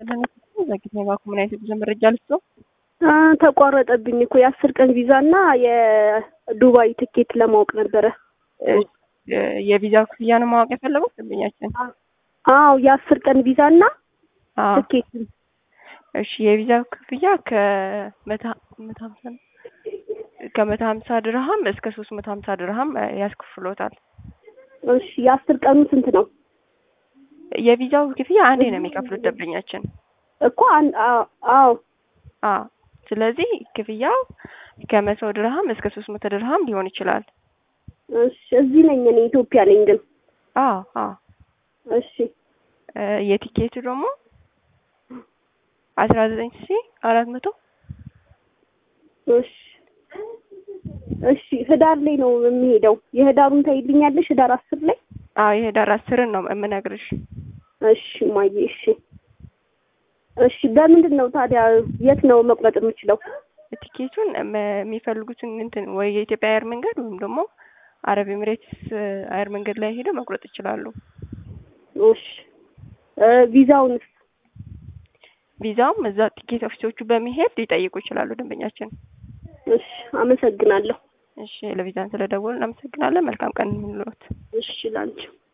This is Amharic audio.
ዘግይተኝ ባኩ ምን አይነት የጉዞ መረጃ ልስጠው? ተቋረጠብኝ እኮ የአስር ቀን ቪዛ እና የዱባይ ትኬት ለማወቅ ነበረ። የቪዛ ክፍያ ነው ማወቅ የፈለጉት ደንበኛችን? አዎ የአስር ቀን ቪዛ እና አዎ። ትኬት እሺ የቪዛ ክፍያ ከመቶ ሀምሳ ከመቶ ሀምሳ ድርሃም እስከ ሶስት መቶ ሀምሳ ድርሃም ያስከፍሎታል። እሺ የአስር ቀኑ ስንት ነው? የቪዛው ክፍያ አንዴ ነው የሚከፍሉት ደንበኛችን። እኮ አን- አ- አዎ አዎ ስለዚህ ክፍያው ከመቶ ድርሃም እስከ ሶስት መቶ ድርሃም ሊሆን ይችላል። እሺ እዚህ ነኝ እኔ ኢትዮጵያ ነኝ ግን አዎ አዎ እሺ እ የቲኬቱ ደግሞ አስራ ዘጠኝ ሺ አራት መቶ እሺ እሺ ህዳር ላይ ነው የሚሄደው። የህዳሩን ታይልኛለሽ? ህዳር አስር ላይ አዎ የህዳር አስርን ነው የምነግርሽ። እሺ ማየ እሺ እሺ በምንድን ነው ታዲያ የት ነው መቁረጥ የምችለው? ቲኬቱን እም- የሚፈልጉትን እንትን ወይ የኢትዮጵያ አየር መንገድ ወይም ደግሞ አረብ ኤምሬትስ አየር መንገድ ላይ ሄደው መቁረጥ ይችላሉ። እሺ እ ቪዛውንስ? ቪዛውም እዛ ቲኬት ኦፊሶቹ በመሄድ ሊጠይቁ ይችላሉ ደንበኛችን። እሺ አመሰግናለሁ። እሺ ለቪዛን ስለደወሉ እናመሰግናለን። መልካም ቀን ይሁንልዎት። እሺ ላንቺ